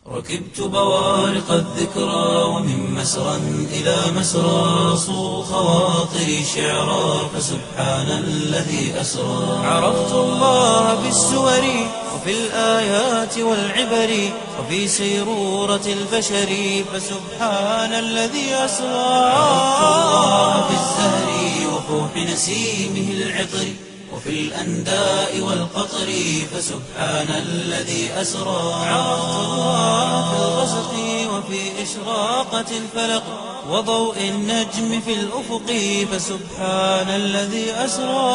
ركبت بوارق الذكرى ومن مسرى إلى مسرى صو خواطري شعرا فسبحان الذي أسرى عرفت الله بالسور وفي الآيات والعبر وفي سيرورة البشر فسبحان الذي أسرى عرفت الله في الزهر وفوح نسيمه العطر وفي الأنداء والقطر فسبحان الذي أسرى عرفت الله في الغسق وفي إشراقة الفلق وضوء النجم في الأفق فسبحان الذي أسرى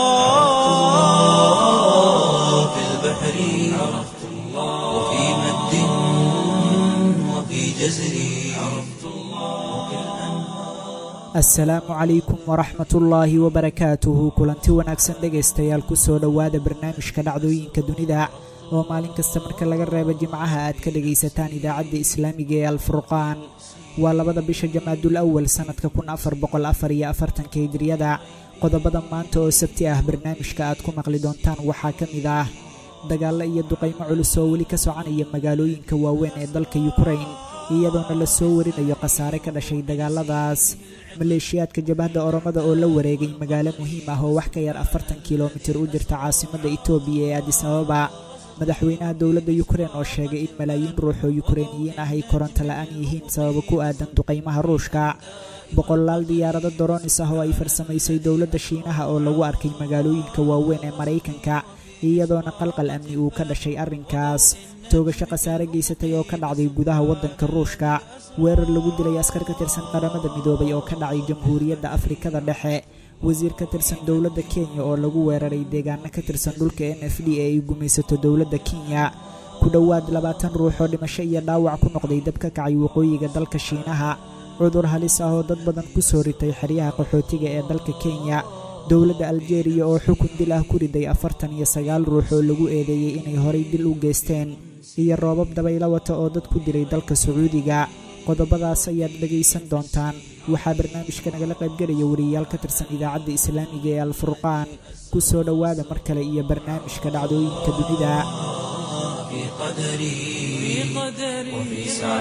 في البحر عرفت الله وفي مد وفي جزر عرفت الله assalaamu calaykum waraxmatullaahi wabarakaatuhu kulanti wanaagsan dhegaystayaal ku soo dhowaada barnaamijka dhacdooyinka dunida oo maalin kasta marka laga reebo jimcaha aad ka dhegaysataan idaacadda islaamiga ee alfurqaan waa labada bisha jamaadul awal sannadka kun afar boqol afar iyo afartanka hijriyada qodobada maanta oo sabti ah barnaamijka aad ku maqli doontaan waxaa ka mid ah dagaallo iyo duqaymo culus oo weli ka soconaya magaalooyinka waaweyn ee dalka yukrain iyadoona la soo warinayo khasaare ka dhashay dagaaladaas maleeshiyaadka jabhadda oromada oo la wareegay magaalo muhiim ah oo wax ka yar afartan kilomitir u jirta caasimadda itoobiya ee adis ababa madaxweynaha dowladda yukrein oo sheegay in malaayiin ruux oo yukreiniyiin ah ay koronto la'aan yihiin sababo ku aadan duqaymaha ruushka boqolaal diyaarado doronis ah oo ay farsamaysay dowladda shiinaha oo lagu arkay magaalooyinka waaweyn ee maraykanka iyadoona qalqal amni uu ka dhashay arrinkaas toogasho khasaare geysatay oo ka dhacday gudaha waddanka ruushka weerar lagu dilay askar ka tirsan qaramada midoobay oo ka dhacay jamhuuriyadda afrikada dhexe wasiir ka tirsan dowladda kenya oo lagu weeraray deegaano ka tirsan dhulka n f d ee ay gumaysato dowladda kenya ku dhowaad labaatan ruux oo dhimasho iyo dhaawac ku noqday dab ka kacay waqooyiga dalka shiinaha cudur halis ah oo dad badan ku soo ritay xeryaha qaxootiga ee dalka kenya dowladda aljeeriya oo xukun dil ah ku riday afartan iyo sagaal ruux oo lagu eedeeyey inay horay dil u geysteen iyo roobab dabaylo wata oo dad ku dilay dalka sacuudiga qodobadaas ayaad dhegaysan doontaan waxaa barnaamijka nagala qaybgelaya wariyayaal ka tirsan idaacadda islaamiga ee alfurqaan ku soo dhowaada mar kale iyo barnaamijka dhacdooyinka dunida في قدري وفي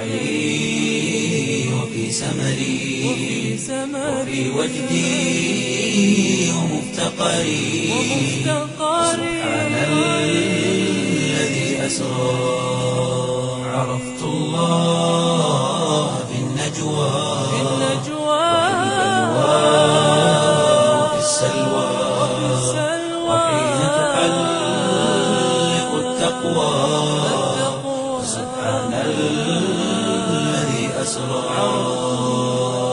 سعي وفي سمري وفي وجدي ومفتقري سبحان الذي أسرى عرفت الله في النجوى وفي السلوى وحين تحلق التقوى سبحان الذي أسرى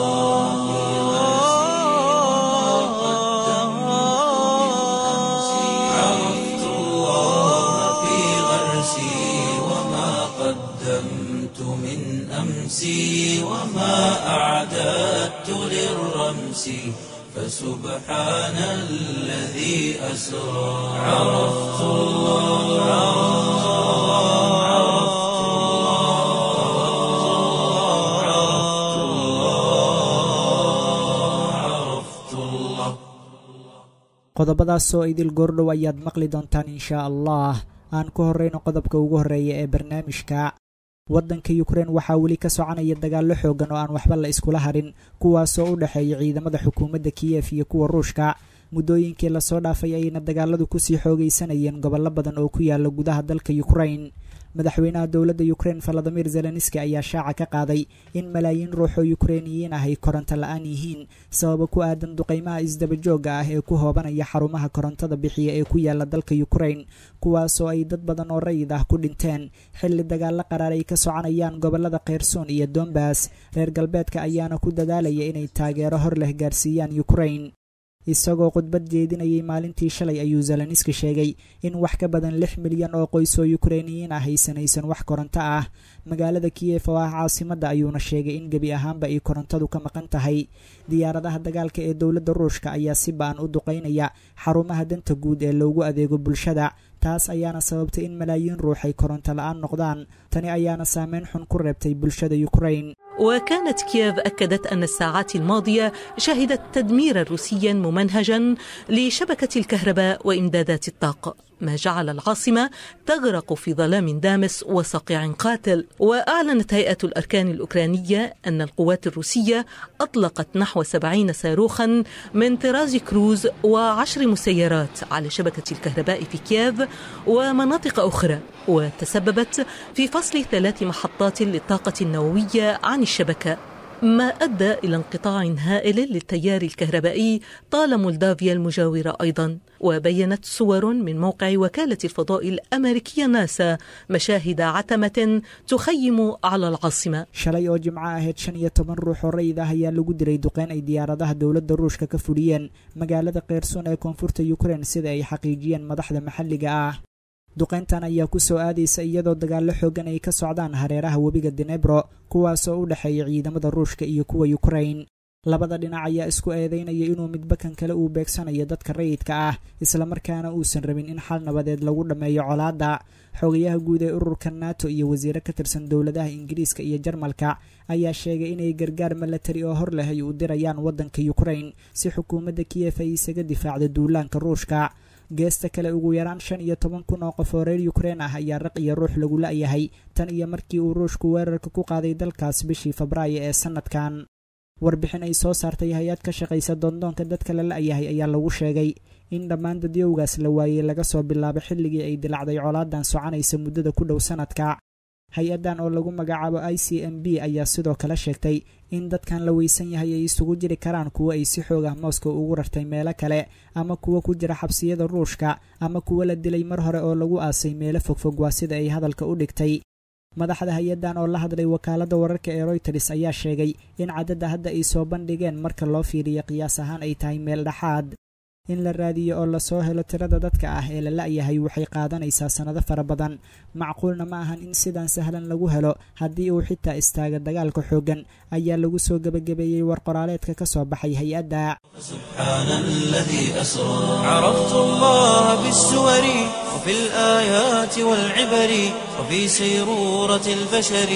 عرفت الله في غرسي وما قدمت من أمسي وما أعددت للرمس فسبحان الذي أسرى عرفت الله عرفت الله عرفت الله qodobadaasoo idil goordhow ayaad maqli doontaan inshaa allah aan ku horrayno qodobka ugu horreeya ee barnaamijka waddanka yukrein waxaa weli ka soconaya dagaallo xooggan oo aan waxba la iskula harin kuwaasoo u dhexeeya ciidamada xukuumadda kiyef iyo kuwa ruushka muddooyinkii lasoo dhaafay ayayna dagaaladu kusii xoogaysanayeen gobollo badan oo ku yaala gudaha dalka yukrain madaxweynaha dowladda yukrein valadimir zelenski ayaa shaaca ka qaaday in malaayiin ruux oo yukreiniyiin ah ay koronto la-aan yihiin sababo ku aadan duqaymaha isdabajooga ah ee ku hoobanaya xarumaha korontada bixiya ee ku yaala dalka yukrein kuwaasoo ay dad badan oo rayid ah ku dhinteen xilli dagaallo qaraar ay ka soconayaan gobollada kheyrsoon iyo dombas reer galbeedka ayaana ku dadaalaya inay taageero hor leh gaarsiiyaan yukrein isagoo khudbad jeedinayay maalintii shalay ayuu zelenski sheegay in wax ka badan lix milyan oo qoys oo yukreiniyiin ah haysanaysan wax koronto ah magaalada kiyef oo ah caasimadda ayuuna sheegay in gebi ahaanba ay korontadu ka maqan tahay diyaaradaha dagaalka ee dowladda ruushka ayaa si ba-an u duqaynaya xarumaha danta guud ee loogu adeego bulshada taas ayaana sababtay in malaayiin ruux ay koronto la-aan noqdaan tani ayaana saameyn xun ku reebtay bulshada yukrein وكانت كييف أكدت أن الساعات الماضية شهدت تدميرا روسيا ممنهجا لشبكة الكهرباء وإمدادات الطاقة ما جعل العاصمة تغرق في ظلام دامس وصقيع قاتل وأعلنت هيئة الأركان الأوكرانية أن القوات الروسية أطلقت نحو سبعين صاروخا من طراز كروز وعشر مسيرات على شبكة الكهرباء في كييف ومناطق أخرى وتسببت في فصل ثلاث محطات للطاقة النووية عن الشبكة ما أدى إلى انقطاع هائل للتيار الكهربائي طال مولدافيا المجاورة أيضا وبينت صور من موقع وكالة الفضاء الأمريكية ناسا مشاهد عتمة تخيم على العاصمة shalay oo jimco ahayd shan iyo toban ruux oo rayid ah ayaa lagu diray duqeyn ay diyaaradaha dowladda ruushka ka fuliyeen magaalada keyrson ee koonfurta ukrein sida ay xaqiijiyeen madaxda maxalliga ah duqeyntan ayaa ku soo aadaysa iyadoo dagaallo xoogan ay ka socdaan hareeraha webiga denebro kuwaasoo u dhexeeya ciidamada ruushka iyo kuwa ukrain labada dhinac ayaa isku eedeynaya inuu midba kan kale uu beegsanayo dadka rayidka ah islamarkaana uusan rabin in xal nabadeed lagu dhammeeyo colaadda xogayaha guud ee ururka nato iyo wasiire ka tirsan dowladaha ingiriiska iyo jarmalka ayaa sheegay inay gargaar milatari oo hor leh ay u dirayaan waddanka ukrain si xukuumadda kiyef ay isaga difaacdo duulaanka ruushka geesta kale ugu yaraan shan iyo toban kun oo qof oo reer ukrein ah ayaa raq iyo ruux lagu la-yahay tan iyo markii uu ruushku weerarka ku qaaday dalkaas bishii febraayo ee sanadkan warbixin ay soo saartay hay-ad ka shaqaysa doondoonka dadka la la-yahay ayaa lagu sheegay in dhammaan dadyowgaas la waayey laga soo bilaabo xilligii ay dilacday colaadan soconaysa muddada ku dhow sanadka hay-addan oo lagu magacaabo i c m b ayaa sidoo kale sheegtay in dadkan la weysan yahay ay isugu jiri karaan kuwo ay si xoog ah moscow ugu rartay meelo kale ama kuwo ku jira xabsiyada ruushka ama kuwo la dilay mar hore oo lagu aasay meelo fogfog waa sida ay hadalka u dhigtay madaxda hay-addan oo la hadlay wakaaladda wararka ee royters ayaa sheegay in cadadda hadda ay soo bandhigeen marka loo fiiriyo qiyaas ahaan ay tahay meel dhexaad in la raadiyo oo lasoo helo tirada dadka ah ee la la-yahay waxay qaadanaysaa sannado fara badan macquulna ma ahan in sidan sahlan lagu helo haddii uu xitaa istaaga dagaalka xooggan ayaa lagu soo gebagabeeyey war qoraaleedka ka soo baxay hay-adda سبحان الذي أسرى عرفت الله بالسور وفي الآيات والعبر وفي سيرورة البشر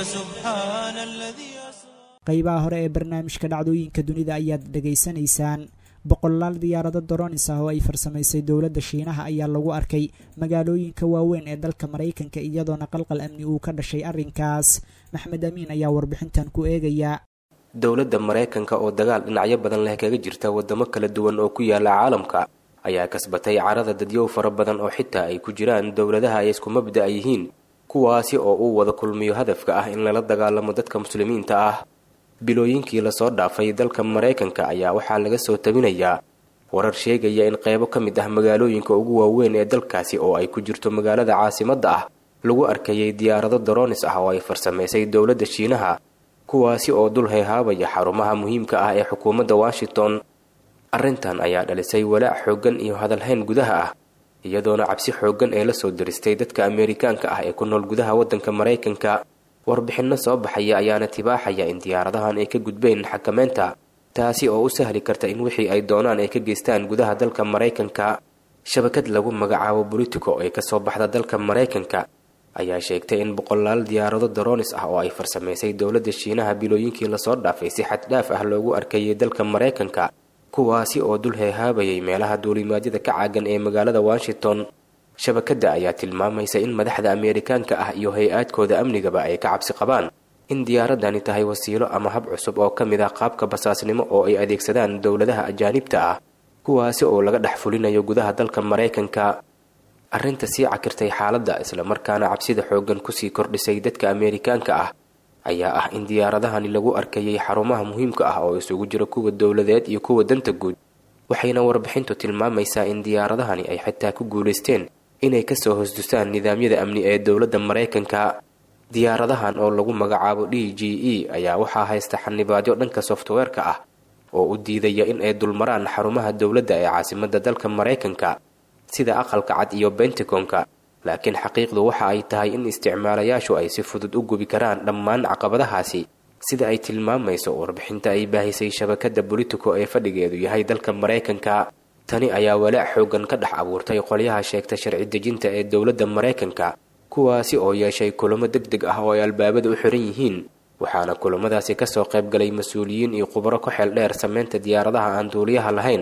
فسبحان الذي أسرى qaybaha hore ee barnaamijka dhacdooyinka dunida ayaad dhegaysanaysaan boqolaal diyaarado doronis ah oo ay farsamaysay dowladda shiinaha ayaa lagu arkay magaalooyinka waaweyn ee dalka maraykanka iyadoona qalqal amni uu ka dhashay arrinkaas maxmed amiin ayaa warbixintan ku eegaya dowladda maraykanka oo dagaal dhinacyo badan leh kaga jirta waddamo kala duwan oo ku yaala caalamka ayaa kasbatay carada dadyow fara badan oo xitaa ay ku jiraan dowladaha ay isku mabda'a yihiin kuwaasi oo uu wada kulmiyo hadafka ah in lala dagaalamo dadka muslimiinta ah bilooyinkii lasoo dhaafay dalka maraykanka ayaa waxaa laga soo tabinayaa warar sheegaya in qaybo ka mid ah magaalooyinka ugu waaweyn ee dalkaasi oo ay ku jirto magaalada caasimadda ah lagu arkayay diyaarado daroonis ah oo ay farsamaysay dowladda shiinaha kuwaasi oo dul hayhaabaya xarumaha muhiimka ah ee xukuumadda washington arrintan ayaa dhalisay walaac xooggan iyo hadalhayn gudaha ah iyadoona cabsi xooggan ee lasoo diristay dadka ameerikaanka ah ee ku nool gudaha waddanka maraykanka warbixinno soo baxaya ayaana tibaaxaya in diyaaradahan ay ka gudbeen xakameynta taasi oo u sahli karta in wixii ay doonaan ay ka geystaan gudaha dalka maraykanka shabakad lagu magacaabo bolitico ee kasoo baxda dalka maraykanka ayaa sheegtay in boqolaal diyaarado daroonis ah oo ay farsamaysay dowladda shiinaha bilooyinkii lasoo dhaafay si xaddhaaf ah loogu arkayay dalka maraykanka kuwaasi oo dul heehaabayay meelaha duulimaadyada ka caagan ee magaalada washington shabakadda ayaa tilmaamaysa in madaxda ameerikaanka ah iyo hay-aadkooda amnigaba ay ka cabsi qabaan in diyaaradani tahay wasiilo ama hab cusub oo ka mid ah qaabka basaasnimo oo ay adeegsadaan dowladaha ajaanibta ah kuwaasi oo laga dhex fulinayo gudaha dalka maraykanka arrinta sii cakirtay xaaladda islamarkaana cabsida xooggan kusii kordhisay dadka ameerikaanka ah ayaa ah in diyaaradahani lagu arkayay xarumaha muhiimka ah oo isugu jira kuwa dowladeed iyo kuwa danta guud waxayna warbixintu tilmaamaysaa in diyaaradahani ay xitaa ku guulaysteen inay kasoo hosdusaan nidaamyada amni ee dowladda maraykanka diyaaradahan oo lagu magacaabo d g e ayaa waxaa haysta xanibaadyo dhanka softweerka ah oo u diidaya in ay dulmaraan xarumaha dowladda ee caasimadda dalka maraykanka sida aqalka cad iyo bentagonka laakiin xaqiiqdu waxa ay tahay in isticmaalayaashu ay si fudud u gubi karaan dhammaan caqabadahaasi sida ay tilmaamayso warbixinta ay baahisay shabakadda bolitico ee fadhigeedu yahay dalka maraykanka tani ayaa walaac xooggan ka dhex abuurtay qolyaha sheegta sharci dejinta ee dowladda maraykanka kuwaasi oo yeeshay kulamo deg deg ah oo ay albaabada u xiran yihiin waxaana kulamadaasi kasoo qayb galay mas-uuliyiin iyo khubaro ku xeel dheer sameynta diyaaradaha aan duuliyaha lahayn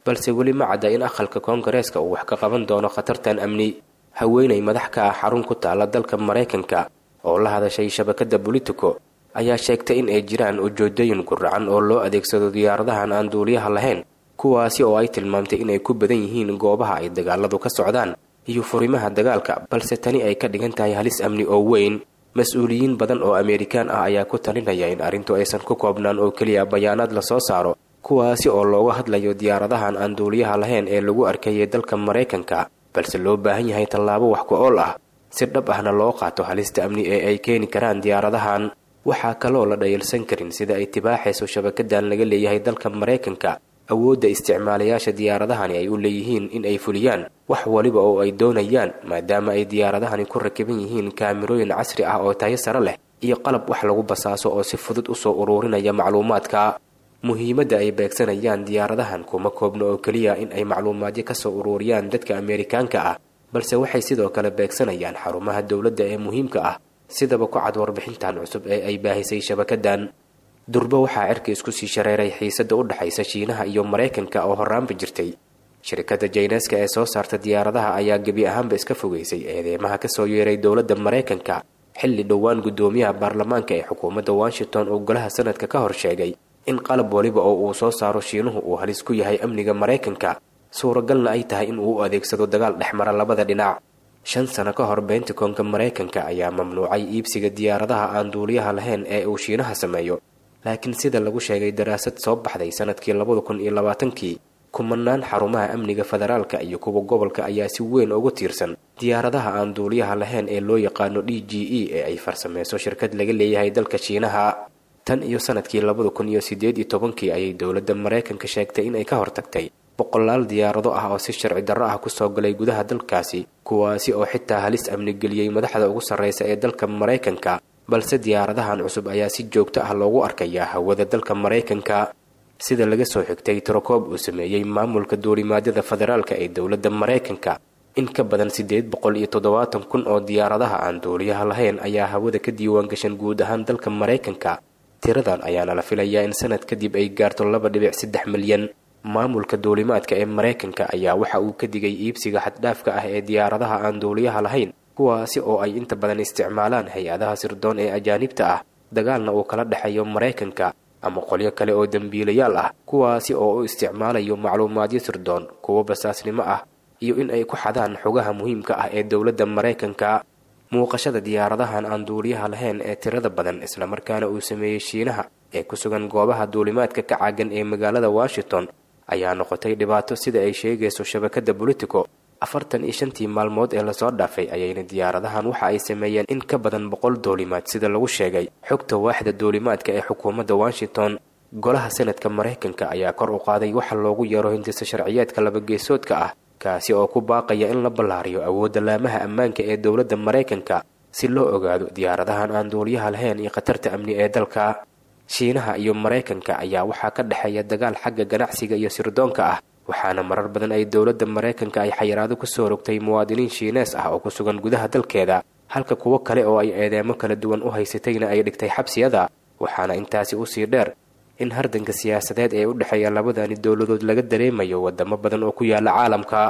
balse weli ma cadda in aqalka koongareeska uu wax ka qaban doono khatartan amni haweenay madax ka ah xarun ku taala dalka maraykanka oo la hadashay shabakadda bolitico ayaa sheegtay in ay jiraan ujoodooyin guracan oo loo adeegsado diyaaradahan aan duuliyaha lahayn kuwaasi oo ay tilmaamtay inay ku badan yihiin goobaha ay dagaaladu ka socdaan iyo furimaha dagaalka balse tani ay ka dhigan tahay halis amni oo weyn mas-uuliyiin badan oo ameerikaan ah ayaa ku talinaya in arrintu aysan ku koobnaan oo keliya bayaanaad la soo saaro kuwaasi oo looga hadlayo diyaaradahan aan duuliyaha lahayn ee lagu arkayay dalka maraykanka balse loo baahan yahay tallaabo wax ku ool ah si dhab ahna loo qaato halista amni ee ay keeni karaan diyaaradahan waxaa kaloo la dhayalsan karin sida ay tibaaxayso shabakadan laga leeyahay dalka maraykanka awoodda isticmaalayaasha diyaaradahani ay u leeyihiin in ay fuliyaan wax waliba oo ay doonayaan maadaama ay diyaaradahani ku rakiban yihiin kaamirooyin casri ah oo tayo sare leh iyo qalab wax lagu basaaso oo si fudud usoo uruurinaya macluumaadka muhiimadda ay beegsanayaan diyaaradahan kuma koobno oo keliya in ay macluumaadyo kasoo uruuriyaan dadka ameerikaanka ah balse waxay sidoo kale beegsanayaan xarumaha dowladda ee muhiimka ah sidaba ku cad warbixintan cusub ee ay baahisay shabakadan durbo waxaa cirka isku sii shareeray xiisadda u dhexaysa shiinaha iyo maraykanka oo horraanba jirtay shirkadda jayneska ee soo saarta diyaaradaha ayaa gebi ahaanba iska fogeysay eedeymaha kasoo yeeray dowladda maraykanka xilli dhowaan guddoomiyaha baarlamaanka ee xukuumadda washington uu golaha sanadka ka hor sheegay in qalab waliba oo uu soo saaro shiinuhu uu halis ku yahay amniga maraykanka suuragalna ay tahay in uu u adeegsado dagaal dhexmara labada dhinac shan sano ka hor bentikonka maraykanka ayaa mamnuucay iibsiga diyaaradaha aan duuliyaha lahayn ee uu shiinaha sameeyo laakiin sida lagu sheegay daraasad soo baxday sanadkii labada kun iyo labaatankii kumanaan xarumaha amniga federaalka iyo kuwa gobolka ayaa si weyn ugu tiirsan diyaaradaha aan duuliyaha lahayn ee loo yaqaano d g e ee ay farsameyso shirkad laga leeyahay dalka shiinaha tan iyo sanadkii labada kun iyo siddeed iyo tobankii ayay dowladda maraykanka sheegtay inay ka hortagtay boqolaal diyaarado ah oo si sharci darro ah kusoo galay gudaha dalkaasi kuwaasi oo xitaa halis amni geliyey madaxda ugu sarreysa ee dalka maraykanka balse diyaaradahan cusub ayaa si joogto ah loogu arkayaa hawada dalka maraykanka sida laga soo xigtay tirokoob uu sameeyey maamulka duulimaadyada federaalka ee dowladda maraykanka in ka badan siddeed boqol iyo toddobaatan kun oo diyaaradaha aan duuliyaha lahayn ayaa hawada ka diiwaan gashan guud ahaan dalka maraykanka tiradan ayaana la filayaa in sanad kadib ay gaarto laba dhibic saddex milyan maamulka duulimaadka ee maraykanka ayaa waxa uu ka digay iibsiga xaddhaafka ah ee diyaaradaha aan duuliyaha lahayn kuwaasi oo ay inta badan isticmaalaan hay-adaha sirdoon ee ajaanibta ah dagaalna uu kala dhexeeyo maraykanka ama qolyo kale oo dembiilayaal ah kuwaasi oo u isticmaalayo macluumaadyo sirdoon kuwo basaasnimo ah iyo in ay ku xadaan xogaha muhiimka ah ee dowladda maraykanka muuqashada diyaaradahan aan duuliyaha lahayn ee tirada badan islamarkaana uu sameeyey shiinaha ee ku sugan goobaha duulimaadka ka caagan ee magaalada washington ayaa noqotay dhibaato sida ay sheegayso shabakadda bolitico afartan iyo shantii maalmood ee lasoo dhaafay ayayna diyaaradahan waxa ay sameeyeen in ka badan boqol duulimaad sida lagu sheegay xogta waaxda duulimaadka ee xukuumadda washington golaha sanadka maraykanka ayaa kor u qaaday waxa loogu yeero hindisa sharciyeedka labageesoodka ah kaasi oo ku baaqaya in la ballaariyo awoodda laamaha ammaanka ee dowladda maraykanka si loo ogaado diyaaradahan aan duuliyaha lahayn iyo khatarta amni ee dalka shiinaha iyo maraykanka ayaa waxaa ka dhexeeya dagaal xagga ganacsiga iyo sirdoonka ah waxaana marar badan ay dowladda maraykanka ay xayiraado kusoo rogtay muwaadiniin shiinees ah oo ku sugan gudaha dalkeeda halka kuwo kale oo ay eedeemo kala duwan u haysatayna ay dhigtay xabsiyada waxaana intaasi usii dheer in hardanka siyaasadeed ee u dhexeeya labadani dowladood laga dareemayo wadamo badan oo ku yaala caalamka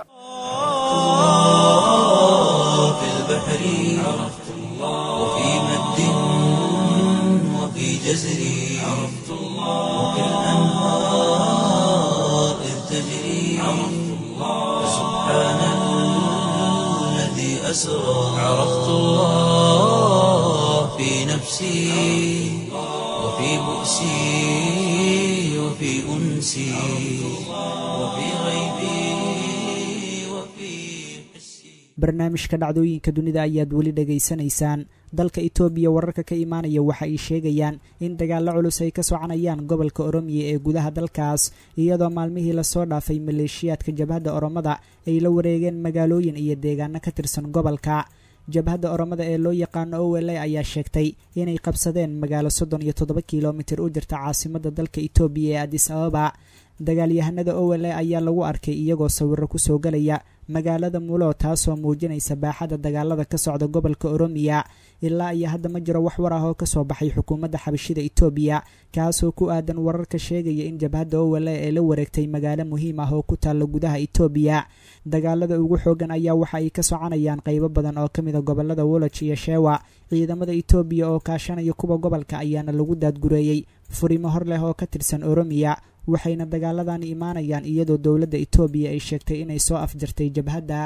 في البحر عرفت الله وفي مد وفي جزر عرفت الله وفي الأنهار إذ تجري عرفت الله سبحان الذي أسرى عرفت الله في نفسي وفي بؤسي وفي أنسي وفي غيبي وفي حسي barnaamijka dhacdooyinka dunida ayaad weli dhegaysanaysaan dalka itoobiya wararka ka imaanaya waxa ay sheegayaan in dagaallo culus ay ka soconayaan gobolka oromiya ee gudaha dalkaas iyadoo maalmihii lasoo dhaafay maleeshiyaadka jabhadda oromada ay la wareegeen magaalooyin iyo deegaano ka tirsan gobolka jabhadda oromada ee loo yaqaano owele ayaa sheegtay inay qabsadeen magaalo soddon iyo toddoba kilomitir u jirta caasimadda dalka itoobiya ee adis ababa dagaalyahanada owele ayaa lagu arkay iyagoo sawiro kusoo galaya magaalada mulo taasoo muujinaysa baaxadda dagaalada ka socda gobolka oromiya ilaa iyo hadda ma jiro wax war ah oo kasoo baxay xukuumadda xabashida etoobiya kaasoo ku aadan wararka sheegaya in jabhadda owale ee la wareegtay magaalo muhiim ah oo ku taalla gudaha etoobiya dagaalada ugu xoogan ayaa waxa ay ka soconayaan qaybo badan oo ka mida gobolada woloj iyo sheewa ciidamada etoobiya oo kaashanaya kuwa gobolka ayaana lagu daadgureeyey furimo hor leh oo ka tirsan oromiya waxayna dagaaladan imaanayaan iyadoo dowladda etoobiya ay sheegtay inay soo afjartay jabhadda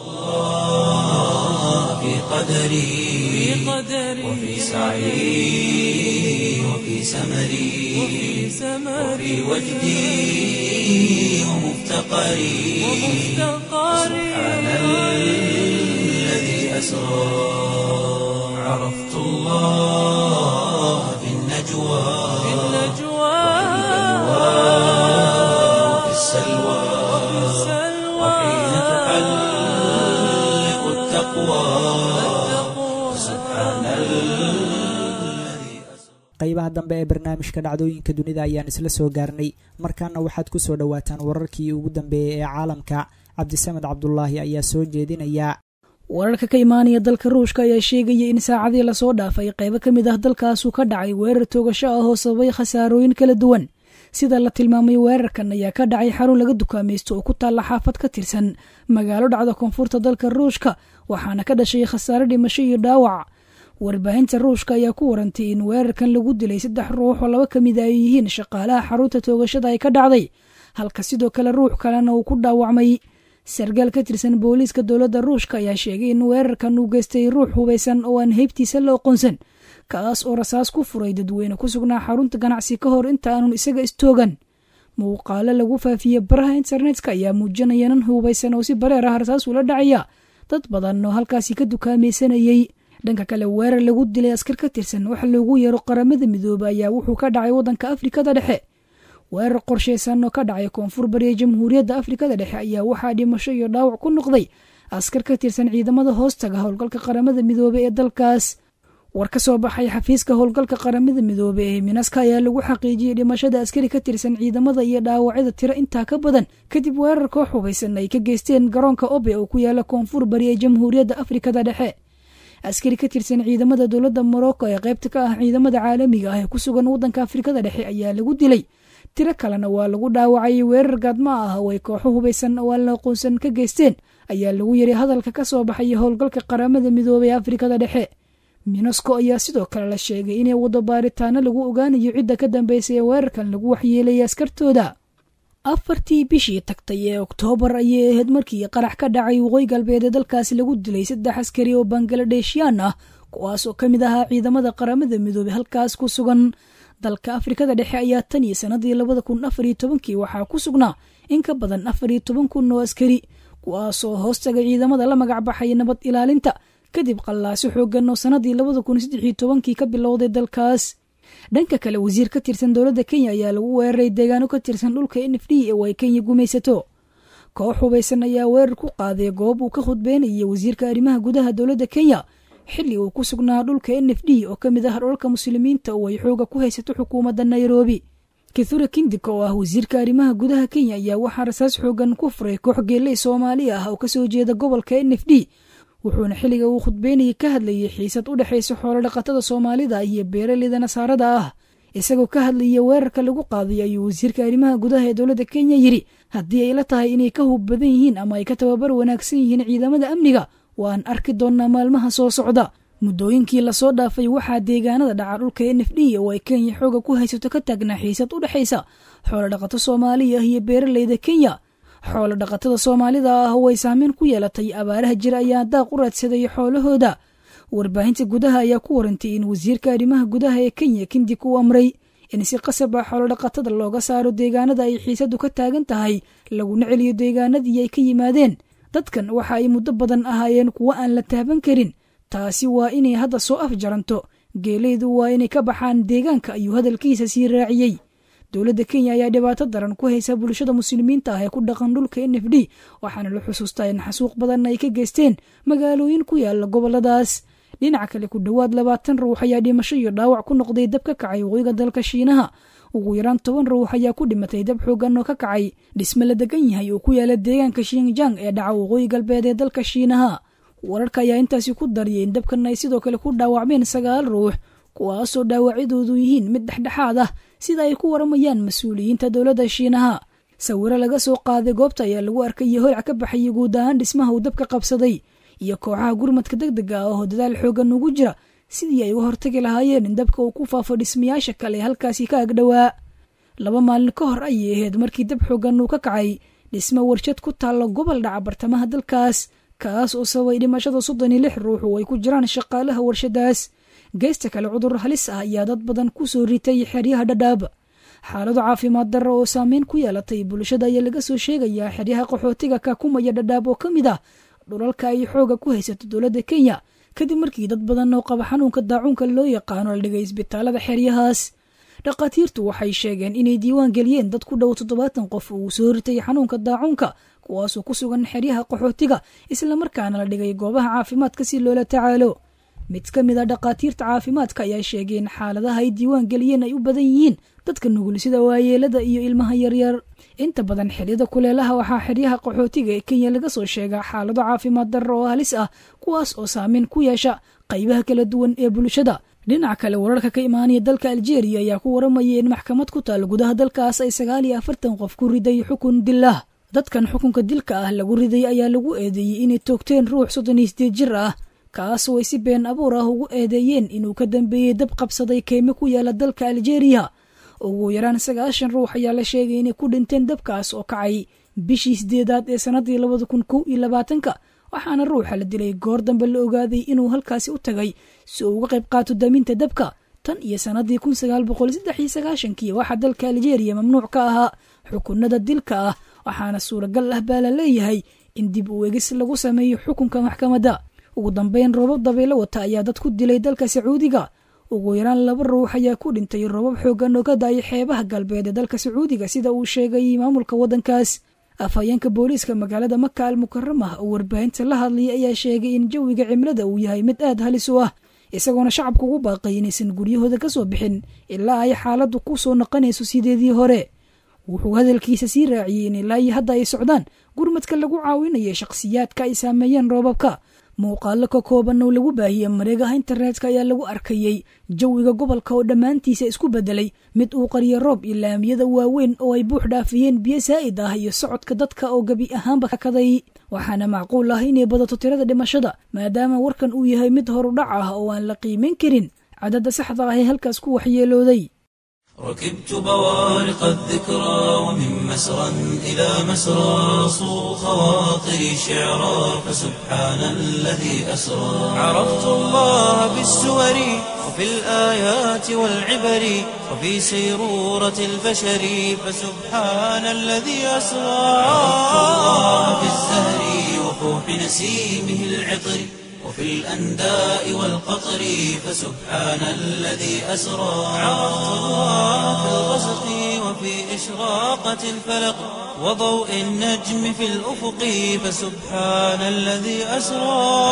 في قدري وفي سعي وفي سمري وفي وجدي ومفتقري سبحان الذي أسرى عرفت الله في النجوى وفي السلوى وحين تحلق التقوى سبحان الذي qaybaha dambe ee barnaamijka dhacdooyinka dunida ayaan isla soo gaarnay markaana waxaad ku soo dhowaataan wararkii ugu dambeeyey ee caalamka cabdisamed cabdulaahi ayaa soo jeedinaya wararka ka imaanaya dalka ruushka ayaa sheegaya in saacadii lasoo dhaafay qaybo ka mid ah dalkaasu ka dhacay weerar toogasho ah oo sababay khasaarooyin kala duwan sida la tilmaamay weerarkan ayaa ka dhacay xarun laga dukaamaysto oo ku taalla xaafad ka tirsan magaalo dhacda koonfurta dalka ruushka waxaana ka dhashay khasaare dhimasho iyo dhaawac warbaahinta ruushka ayaa ku warantay in weerarkan lagu dilay saddex ruux oo laba ka mid ay yihiin shaqaalaha xarunta toogashada ay ka dhacday halka sidoo kale ruux kalena uu ku dhaawacmay sargaal ka tirsan booliiska dowladda ruushka ayaa sheegay in weerarkan uu geystay ruux hubaysan oo aan heybtiisa la oqonsan kaas oo rasaas ku furay dadweyne ku sugnaa xarunta ganacsi ka hor inta aanun isaga istoogan muuqaalo lagu faafiyey baraha internetka ayaa muujinaya nin hubaysan oo si bareer ah rasaas ula dhacaya dad badan oo halkaasi ka dukaamaysanayey dhanka kale weerar lagu dilay askar ka tirsan waxa loogu yeero qaramada midoobe ayaa wuxuu ka dhacay waddanka afrikada dhexe weerar qorshaysan oo ka dhacay koonfur bariya jamhuuriyadda afrikada dhexe ayaa waxaa dhimasho iyo dhaawac ku noqday askar ka tirsan ciidamada hoostaga howlgalka qaramada midoobe ee dalkaas war ka soo baxay xafiiska howlgalka qaramada midoobe ee minaska ayaa lagu xaqiijiyey dhimashada askari ka tirsan ciidamada iyo dhaawacyada tiro intaa ka badan kadib weerar koox hubaysan ay ka geysteen garoonka obe oo ku yaala koonfur bari ee jamhuuriyadda afrikada dhexe askari ka tirsan ciidamada dowladda morocco ee qaybta ka ah ciidamada caalamiga ah ee ku sugan waddanka afrikada dhexe ayaa lagu dilay tiro kalena waa lagu dhaawacay weerar gaadma ah oo ay kooxo hubaysan oo aan la aqoonsan ka geysteen ayaa lagu yiri hadalka ka soo baxaya howlgalka qaramada midoobey ee afrikada dhexe minosco ayaa sidoo kale la sheegay inay wado baaritaano lagu ogaanayo cidda ka dambeysay ee weerarkan lagu waxyeelayay askartooda afartii bishii tagtay ee oktoobar ayay ahayd markii qarax ka dhacay waqooyi galbeed ee dalkaasi lagu dilay saddex askari oo bangaladeeshiyaan ah kuwaas oo ka mid ahaa ciidamada qaramada midoobey halkaas ku sugan dalka afrikada dhexe ayaa tan iyo sanadii labada kun afariyo tobankii waxaa ku sugnaa in ka badan afariyo toban kun oo askari kuwaasoo hoostaga ciidamada la magac baxay nabad ilaalinta kadib qallaasi xoogan oo sanadii labada kun saddexiyo tobankii ka bilowday dalkaas dhanka kale wasiir ka tirsan dowladda kenya ayaa lagu weeraray deegaano ka tirsan dhulka n f d oo ay kenya gumaysato koox hubaysan ayaa weerar ku qaaday goob uu ka khudbeynayay wasiirka arrimaha gudaha dowladda kenya xilli uu ku sugnaa dhulka n f d oo ka mid ah dholka muslimiinta oo ay xooga ku haysato xukuumadda nairobi kithure kindika oo ah wasiirka arrimaha gudaha kenya ayaa waxaa rasaas xoogan ku furay koox geeley soomaali ah oo kasoo jeeda gobolka n f d wuxuuna xilliga uu khudbeynayay ka hadlayay xiisad u dhexaysa xoolodhaqatada soomaalida iyo beeraleyda nasaarada ah isagoo ka hadlaya weerarka lagu qaaday ayuu wasiirka arrimaha gudaha ee dowladda kenya yidhi haddii ay la tahay inay ka hub badan yihiin ama ay ka tababar wanaagsan yihiin ciidamada amniga waan arki doonnaa maalmaha soo socda muddooyinkii lasoo dhaafay waxaa deegaanada dhaca dhulka n f d oo ay kenya xooga ku haysato ka taagnaa xiisad u dhexaysa xoolodhaqato soomaaliya ah iyo beeraleyda kenya xoolo dhaqatada soomaalida ah oo ay saameyn ku yeelatay abaaraha jira ayaa daaq u raadsaday xoolahooda warbaahinta gudaha ayaa ku warantay in wasiirka arrimaha gudaha ee kenya kindik uu amray in si qasab ah xoolodhaqatada looga saaro deegaanada ay xiisadu ka taagan tahay laguna celiyo deegaanadii ay ka yimaadeen dadkan waxa ay muddo badan ahaayeen kuwo aan la taaban karin taasi waa inay hadda soo afjaranto geeleydu waa inay ka baxaan deegaanka ayuu hadalkiisa sii raaciyey dowladda kenya ayaa dhibaato daran ku haysa bulshada muslimiinta ah ee ku dhaqan dhulka n f d waxaana la xusuustaa in xasuuq badan ay ka geysteen magaalooyin ku yaala goboladaas dhinaca kale ku dhowaad labaatan ruux ayaa dhimasho iyo dhaawac ku noqday dab ka kacay waqooyiga dalka shiinaha ugu yaraan toban ruux ayaa ku dhimatay dab xoogan oo ka kacay dhisme la degan yahay oo ku yaala deegaanka shinjang ee dhaca waqooyi galbeed ee dalka shiinaha wararka ayaa intaasi ku dariyay in dabkan ay sidoo kale ku dhaawacmeen sagaal ruux kuwaasoo dhaawacyadoodu yihiin mid dhexdhexaad ah sida ay ku waramayaan mas-uuliyiinta dowladda shiinaha sawiro laga soo qaaday goobta ayaa lagu arkayay holc ka baxayay guud ahaan dhismaha uu dabka qabsaday iyo kooxaha gurmadka deg dega ah oo dadaal xoogan ugu jira sidii ay uga hortagi lahaayeen in dabka uu ku faafo dhismayaasha kale halkaasi ka agdhowaa laba maalin ka hor ayay ahayd markii dab xoogan uu ka kacay dhisme warshad ku taalla gobol dhaca bartamaha dalkaas kaas oo sababay dhimashada soddon iyo lix ruux oo ay ku jiraan shaqaalaha warshadaas geesta kale cudur halis ah ayaa dad badan ku soo ritay xeryaha dhadhaab xaalado caafimaad darra oo saameyn ku yeelatay bulshada ayaa laga soo sheegayaa xeryaha qaxootiga kakumaya dhadhaab oo ka mid ah dhulalka ay xooga ku haysato dowladda kenya kadib markii dad badan oo qaba xanuunka daacuunka loo yaqaano la dhigay isbitaalada xeryahaas dhakhaatiirtu waxay sheegeen inay diiwaan geliyeen dad ku dhow toddobaatan qof uu soo ritay xanuunka daacuunka kuwaasoo ku sugan xeryaha qaxootiga islamarkaana la dhigay goobaha caafimaadka si loola tacaalo mid ka mid a dhakhaatiirta caafimaadka ayaa sheegay in xaaladaha ay diiwaan geliyeen ay u badan yihiin dadka nugul sida waayeelada iyo ilmaha yaryar inta badan xeryada kuleelaha waxaa xeryaha qaxootiga ee kenya laga soo sheegaa xaalado caafimaad darro oo halis ah kuwaas oo saameyn ku yeesha qaybaha kala duwan ee bulshada dhinaca kale wararka ka imaanaya dalka aljeeriya ayaa ku waramaya in maxkamad ku taal gudaha dalkaas ay sagaal iyo afartan qof ku riday xukun dilah dadkan xukunka dilka ah lagu riday ayaa lagu eedeeyey inay toogteen ruux soddon iyo sideed jir ah kaasoo ay si been abuur ah ugu eedeeyeen inuu ka dambeeyey dab qabsaday keyme ku yaala dalka aljeeriya ugu yaraan sagaashan ruux ayaa la sheegay inay ku dhinteen dabkaas oo kacay bishii sideedaad ee sannadii labada kun kow iyo labaatanka waxaana ruuxa la dilay goor dambe la ogaaday inuu halkaasi u tagay si uu uga qayb qaato daminta dabka tan iyo sannadii kun sagaal boqol saddex iyo sagaashankii waxaa dalka aljeeriya mamnuuc ka ahaa xukunada dilka ah waxaana suuragal ah baa la leeyahay in dib u egis lagu sameeyo xukunka maxkamadda ugu dambeyn roobab dabaylo wata ayaa dad ku dilay dalka sacuudiga ugu yaraan laba ruux ayaa ku dhintay roobab xoogan oo ka daayay xeebaha galbeed ee dalka sacuudiga sida uu sheegay maamulka waddankaas afhayeenka booliiska magaalada maka al mukaramah oo warbaahinta la hadlayay ayaa sheegay in jawiga cimilada uu yahay mid aad halis u ah isagoona shacabka ugu baaqay inaysan guryahooda ka soo bixin ilaa ay xaaladdu ku soo noqonayso sideedii hore wuxuu hadalkiisa sii raaciyey in ilaa iyo hadda ay socdaan gurmadka lagu caawinaya shakhsiyaadka ay saameeyeen roobabka muuqaalo ka kooban oo lagu baahiyey mareegaha internetka ayaa lagu arkayey jawiga gobolka oo dhammaantiisa isku bedelay mid uu qariyo roob iyo laamiyada waaweyn oo ay buux dhaafiyeen biyo saa'id ah iyo socodka dadka oo gebi ahaanba kakaday waxaana macquul ah inay badato tirada dhimashada maadaama warkan uu yahay mid horudhac ah oo aan la qiimayn karin cadadda saxda ah ee halkaas ku waxyeelooday ركبت بوارق الذكرى ومن مسرى إلى مسرى صو خواطري شعرا فسبحان الذي أسرى عرفت الله بالسور وفي الآيات والعبر وفي سيرورة البشر فسبحان الذي أسرى عرفت الله بالزهر وفوح نسيمه العطر وفي الأنداء والقطر فسبحان الذي أسرى عرفت الله في الغسق وفي إشراقة الفلق وضوء النجم في الأفق فسبحان الذي أسرى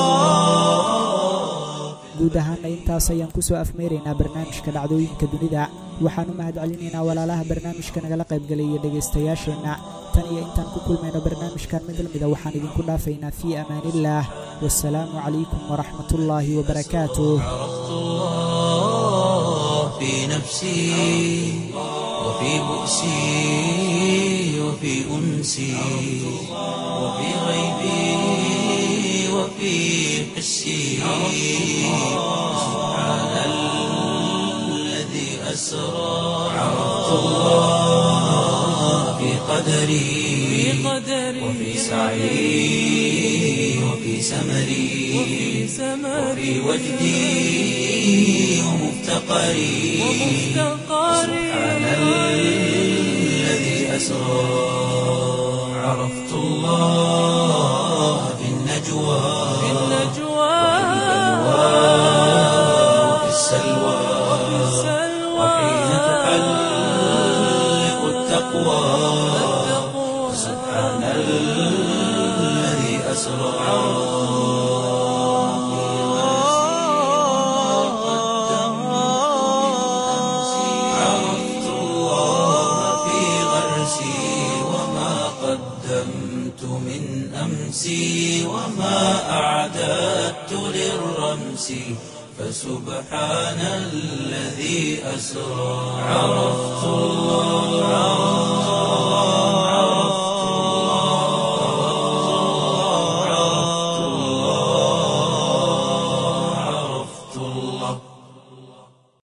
guud ahaana intaas ayaan kusoo afmeeraynaa barnaamijka dhacdooyinka dunida waxaan u mahad celinaynaa walaalaha barnaamijka nagala qaybgelaya dhegaystayaasheenna tan iyo intaan ku kulmayno barnaamijkan mid lamida waxaan idinku dhaafaynaa fii amaaniillaah wasalaamu calaykum waraxmatullaahi wabarakaatuh عرفت الله في نفسي وفي بؤسي وفي أنسي وفي غيبي وفي حسي سبحان الذي أسرى عرفت الله في قدري وفي سعي وفي سمري وفي وجدي ومفتقري سبحان الذي أسرى عرفت الله في النجوى وفي السلوى وحين تحلق التقوى سبحان الذي أسرى عرفت نفسي فسبحان الذي أسرى عرفت الله